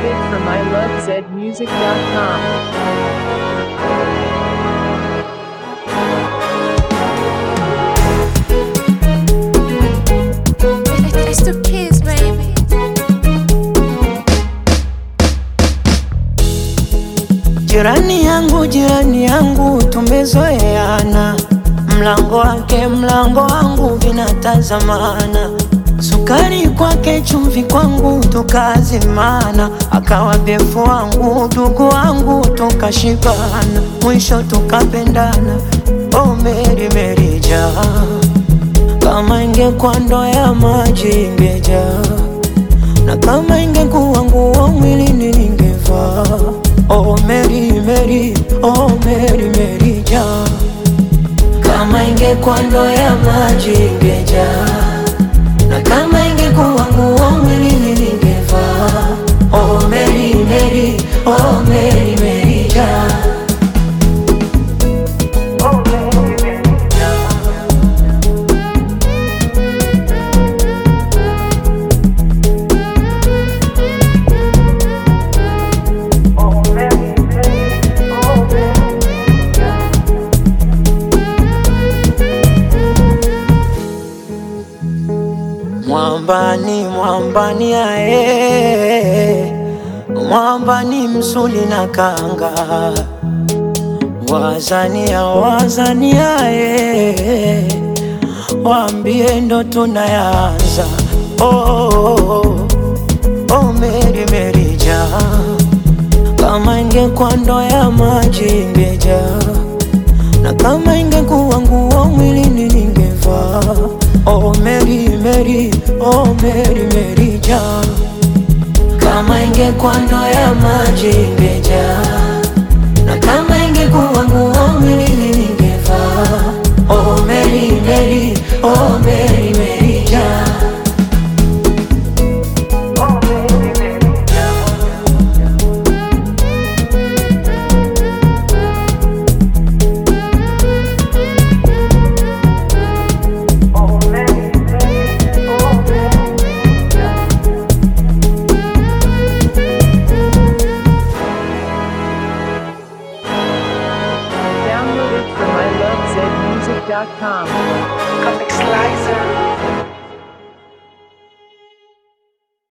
Downloaded from ilovezmusic.com. It's the kids, baby. Jirani yangu, jirani yangu, tumezoeana, mlango wake mlango wangu vinatazamana, sukari kwake chumvi kwangu tukazimana, akawa befu wangu ndugu wangu tukashibana, mwisho tukapendana. Oh Meri Meri jaa, kama ingekuwa ndoo ya maji ingejaa na kama ingekuwa nguo mwilini ningevaa. Oh Mary Mary, oh Mary Mary jaa, kama ingekuwa ndoo ya maji ingejaa, na kama ingekuwa nguo mwilini ningevaa. Oh Mary Mary, oh Mary Mary jaa. Oh Mary Mary jaa. Oh Mary Mary, oh Mary jaa. Mwambani, mwambani ae, mwambani msuli na kanga, wazania, wazania ae, waambie ndo tunayanza. Oh, oh, oh, oh, Meri Meri jaa, kama ingekuwa ndoo ya maji ingejaa na kama ingekuwa nguo mwilini ningevaa. Oh Mary Mary, oh Mary Mary jaa, kama ingekuwa ndoo ya maji ingejaa, na kama ingekuwa nguo mwilini ningevaa. Oh Mary Mary, oh Mary Mary jaa. Oh Mary Mary jaa. Oh Mary Mary, oh Mary jaa. Downloaded from ilovezmusic.com. Comic Slicer.